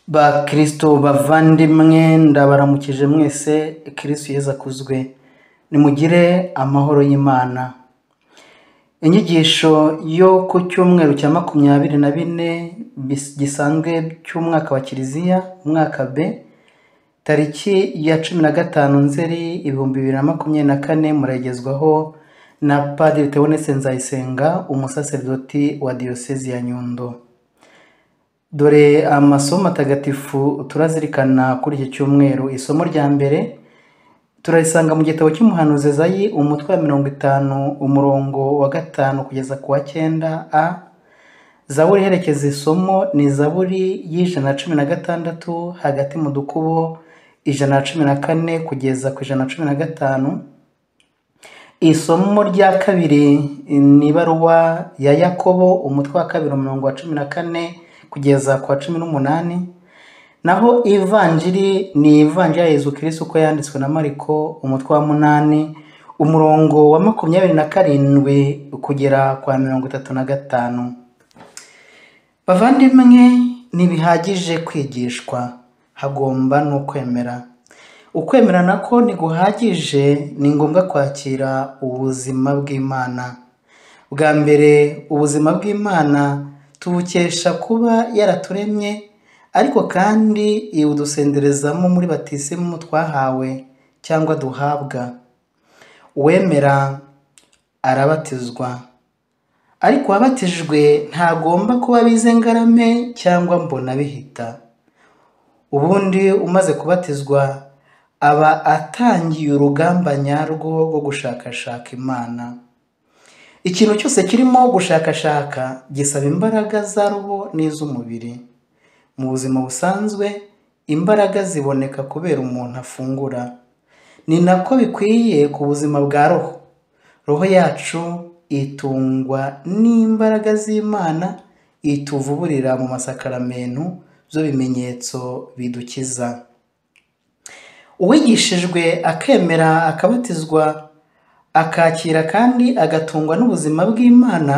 bakristo bavandimwe ndabaramukije mwese kristo yezu akuzwe nimugire amahoro y'imana inyigisho yo ku cyumweru cya makumyabiri na bine bis- gisanzwe cy'umwaka wa kiliziya umwaka b tariki ya cumi na gatanu nzeri ibihumbi bibiri na makumyabiri na kane muragezwaho na padiri tewonese nzayisenga umusaserdoti wa diyosezi ya nyundo dore amasomo matagatifu turazirikana kuri iki cyumweru isomo rya mbere turarisanga mu gitabo cy'umuhanuzi Ezayi umutwe wa mirongo itanu umurongo wa gatanu kugeza ku wa cyenda a zaburi iherekeza isomo ni zaburi y'ijana na cumi na gatandatu hagati mu dukubo ijana na cumi na kane kugeza ku ijana na cumi na gatanu isomo rya kabiri ni ibaruwa ya yakobo umutwe wa kabiri umurongo wa cumi na kane kugeza ku wa cumi n'umunani naho ivanjiri ni ivanjiri ya yezu kirisi uko yanditswe na mariko umutwe wa munani umurongo wa makumyabiri na karindwi kugera ku wa mirongo itatu na gatanu bavandimwe ntibihagije kwigishwa hagomba n'ukwemera ukwemera nako ntiguhagije ni ngombwa kwakira ubuzima bw'imana bwa mbere ubuzima bw'imana tubukesha kuba yaraturemye ariko kandi ibudusenderezamo muri batisimu twahawe cyangwa duhabwa uwemera arabatizwa ariko uwabatijwe ntagomba kuba abize ngarame cyangwa mbona bihita ubundi umaze kubatizwa aba atangiye urugamba nyarwo rwo gushakashaka imana ikintu cyose kirimo gushakashaka gisaba imbaraga za roho n'iz'umubiri mu buzima busanzwe imbaraga ziboneka kubera umuntu afungura ni nako bikwiye ku buzima bwa roho roho yacu itungwa n'imbaraga z'imana ituvuburira mu masakaramentu z'ibimenyetso bidukiza uwigishijwe akemera akabatizwa akakira kandi agatungwa n'ubuzima bw'imana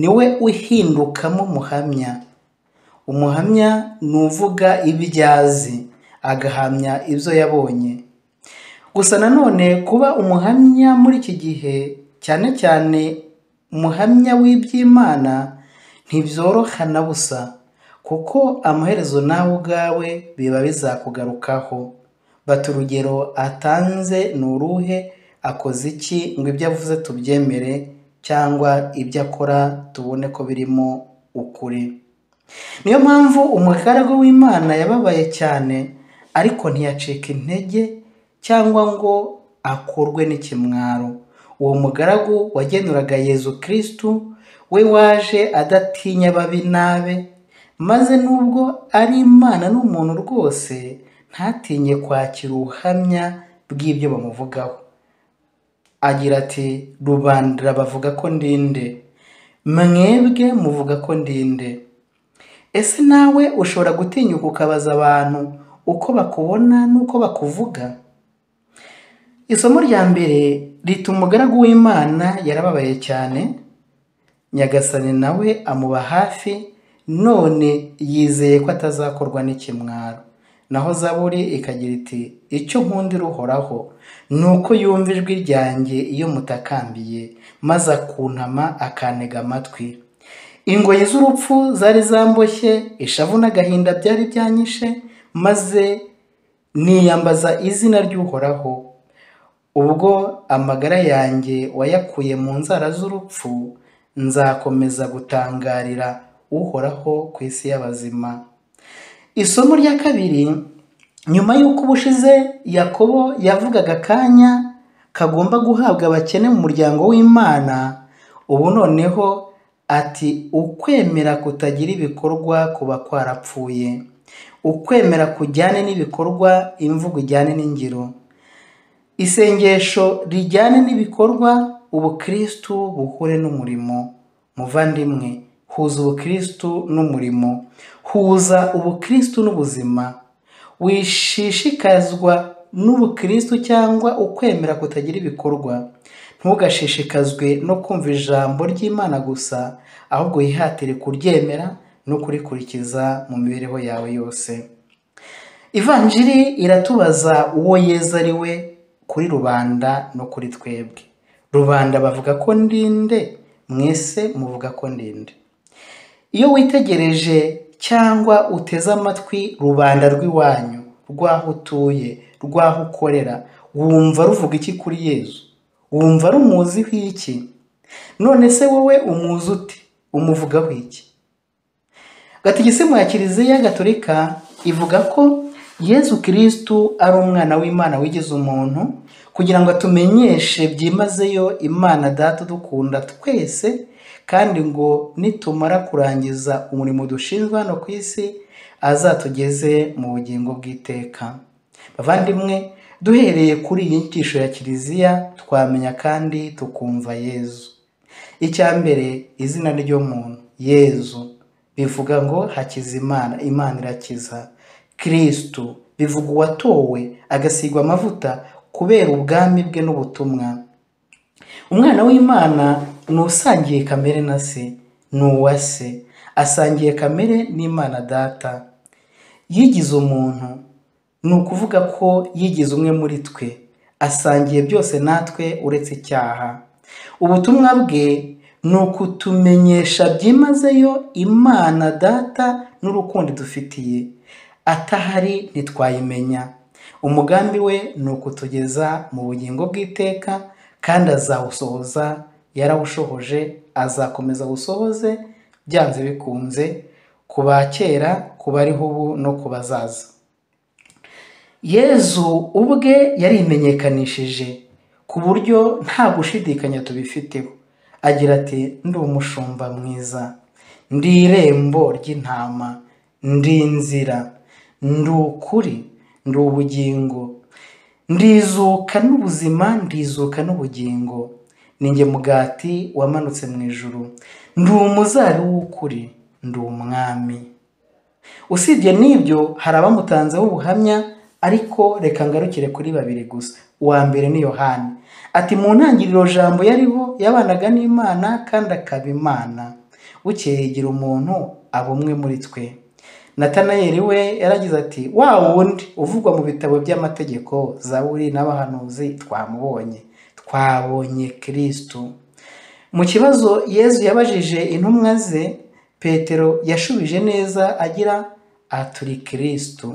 niwe uhindukamo umuhamya umuhamya ni uvuga ibyo azi agahamya ibyo yabonye gusa nanone kuba umuhamya muri iki gihe cyane cyane umuhamya w'iby'imana ntibyoroha na busa kuko amaherezo nawe ubwawe biba bizakugarukaho bata urugero atanze ni uruhe akoze iki ngo ibyo avuze tubyemere cyangwa ibyo akora tubone ko birimo ukuri niyo mpamvu umukarago w'imana yababaye cyane ariko ntiyacika intege cyangwa ngo akurwe n'ikimwaro uwo mugaragu wagenuraga yezu kirisitu we waje adatinya babi nabe maze nubwo ari imana n'umuntu rwose ntatinye kwakira ubuhamya bw'ibyo bamuvugaho agira ati rubandira bavuga ko ndinde mwebwe muvuga ko ndinde ese nawe ushobora gutinyuka ukabaza abantu uko bakubona n'uko bakuvuga isomo rya mbere rita umugaragu w'imana yarababaye cyane nyagasani nawe amuba hafi none yizeye ko atazakorwa n'ikimwaro naho zaburi ikagira iti icyo nkundira uhoraho ni uko yumva ijwi ryanjye iyo mutakambiye maze akunama akantega amatwi ingoyi z'urupfu zari zamboshye ishavu n'agahinda byari byanyishe maze niyambaza izina ry'uhoraho ubwo amagara yanjye wayakuye mu nzara z'urupfu nzakomeza gutangarira uhoraho ku isi y'abazima isomo rya kabiri nyuma y'uko ubushize yakobo yavugaga akanya kagomba guhabwa abakene mu muryango w'imana ubu noneho ati ukwemera kutagira ibikorwa kuba kwarapfuye ukwemera kujyane n'ibikorwa imvugo ijyane n'ingiro isengesho rijyane n'ibikorwa ubukristu buhure n'umurimo muvandimwe huza ubukristu n'umurimo huza ubukristu n'ubuzima wishishikazwa n'ubukristu cyangwa ukwemera kutagira ibikorwa ntugashishikazwe no kumva ijambo ry'imana gusa ahubwo yihatire kuryemera no kurikurikiza mu mibereho yawe yose ivanjiri iratubaza uwo yezu ari we kuri rubanda no kuri twebwe rubanda bavuga ko ndinde mwese muvuga ko ndinde iyo witegereje cyangwa uteze amatwi rubanda rw'iwanyu rw'aho utuye rw'aho ukorera wumva ruvuga iki kuri yezu wumva rumuziho iki none se wowe umuzi ute umuvugaho iki gatigisimu ya kiliziya gatolika ivuga ko yezu kirisitu ari umwana w'imana wigize umuntu kugira ngo atumenyeshe byimazeyo imana data dukunda twese kandi ngo nitumara kurangiza umurimo dushinzwe hano ku isi azatugeze mu bugingo bw'iteka bavandimwe duhereye kuri iyi nyigisho ya kiliziya twamenya kandi tukumva yezu icya mbere izina ry'umuntu yezu bivuga ngo hakiza imana imana irakiza kirisitu bivuga uwatowe agasigwa amavuta kubera ubwami bwe n'ubutumwa umwana w'imana ni usangiye kamere na se ni uwa se asangiye kamere n'imana data yigize umuntu ni ukuvuga ko yigize umwe muri twe asangiye byose natwe uretse icyaha ubutumwa bwe ni ukutumenyesha byimazeyo imana data n'urukundo dufitiye atahari ntitwayimenya umugambi we ni ukutugeza mu bugingo bw'iteka kandi azawusohoza yarawushohoje azakomeza awusohoze byanze bikunze ku ba kera ku bariho ubu no ku bazaza yezu ubwe yarimenyekanishije ku buryo nta gushidikanya tubifiteho agira ati ndi umushumba mwiza ndi irembo ry'intama ndi inzira ndi ukuri ndi ubugingo ndizuka n'ubuzima ndizuka n'ubugingo ni njye mugati wamanutse mu ijuru ndi umuzari w'ukuri ndi umwami usibye n'ibyo hari abamutanzeho ubuhamya ariko reka ngarukire kuri babiri gusa uwa mbere ni yohani ati mu ntangiriro jambo yariho yabanaga n'imana kandi akaba imana bukeye yigira umuntu aba umwe muri twe natanayeli we yaragize ati wa wundi uvugwa mu bitabo by'amategeko zaburi n'abahanuzi twamubonye twabonye kirisitu mu kibazo yezu yabajije intumwa ze petero yashubije neza agira aturi kirisitu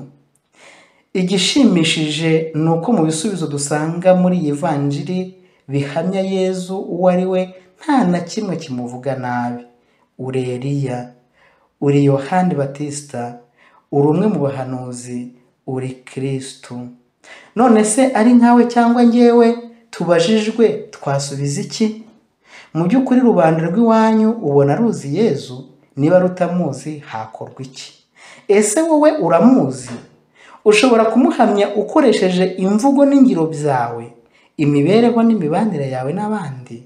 igishimishije ni uko mu bisubizo dusanga muri iyi vanjiri bihamya yezu uwo ari we nta na kimwe kimuvuga nabi uri Eliya uri yohani batisita uri umwe mu bahanuzi uri kirisitu none se ari nkawe cyangwa ngewe tubajijwe twasubiza iki mu by'ukuri rubanda rw'iwanyu ubona ruzi yezu niba rutamuzi hakorwa iki ese wowe uramuzi ushobora kumuhamya ukoresheje imvugo n'ingiro byawe imibereho n'imibanire yawe n'abandi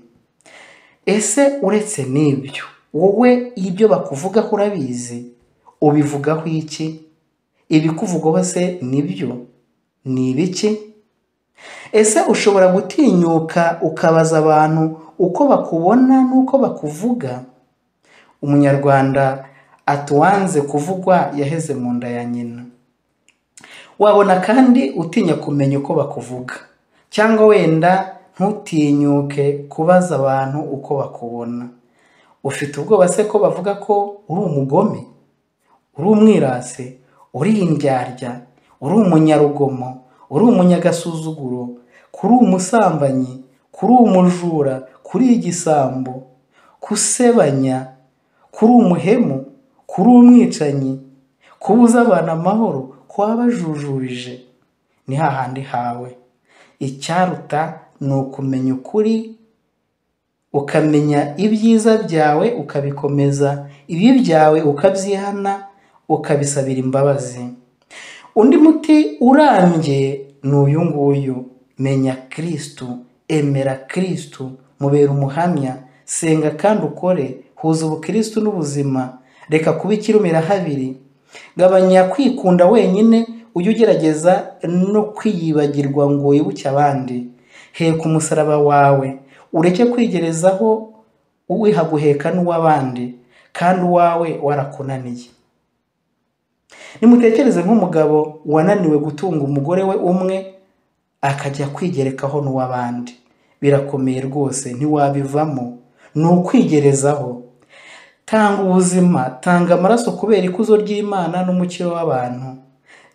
ese uretse n'ibyo wowe ibyo bakuvugaho urabizi ubivugaho iki ibikuvugaho se nibyo ni ibiki ese ushobora gutinyuka ukabaza abantu uko bakubona n'uko bakuvuga umunyarwanda atuwanze kuvugwa yaheze mu nda ya nyina wabona kandi utinya kumenya uko bakuvuga cyangwa wenda ntutinyuke kubaza abantu uko bakubona ufite ubwoba se ko bavuga ko uri umugome uri umwirasi uri indyarya uri umunyarugomo uri umunyagasuzuguro kuri umusambanyi kuri umujura kuri igisambo kusebanya kuri umuhemu kuri umwicanyi kubuza abantu amahoro kwabajujurije ni hahandi hawe icyaruta ni ukumenya ukuri ukamenya ibyiza byawe ukabikomeza ibi byawe ukabyihana ukabisabira imbabazi undi muti urambye ni uyu nguyu menya kirisitu emera kirisitu mubera umuhamya senga kandi ukore huza ubukirisitu n'ubuzima reka kuba ikirumira habiri gabanya kwikunda wenyine ujye ugerageza no kwiyibagirwa ngo wibuke abandi heka umusaraba wawe ureke kwigerezaho wiha guheka n'uw'abandi kandi uwawe warakunaniye nimutekereze nk'umugabo wananiwe gutunga umugore we umwe akajya kwigerekaho n'uw'abandi birakomeye rwose ntiwabivamo ni ukwigerezaho tanga ubuzima tanga amaraso kubera ikuzo ry'imana n'umukiro w'abantu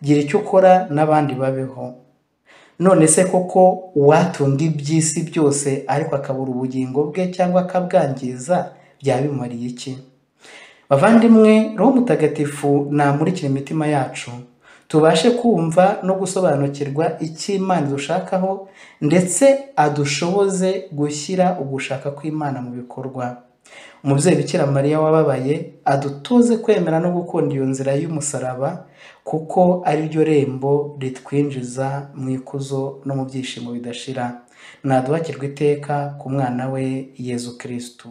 gira icyo ukora n'abandi babeho none se koko uwatunga iby'isi byose ariko akabura ubugingo bwe cyangwa akabwangiza byabimariye iki bavandimwe roho mutagatifu namurikira imitima yacu tubashe kumva no gusobanukirwa icyo imana idushakaho ndetse adushoboze gushyira ugushaka kw'imana mu bikorwa umubyeyi bikira mariya wababaye adutoze kwemera no gukunda iyo nzira y'umusaraba kuko ari ryo rembo ritwinjiza mu ikuzo no mu byishimo bidashira naduhakirwa iteka ku mwana we yezu kirisitu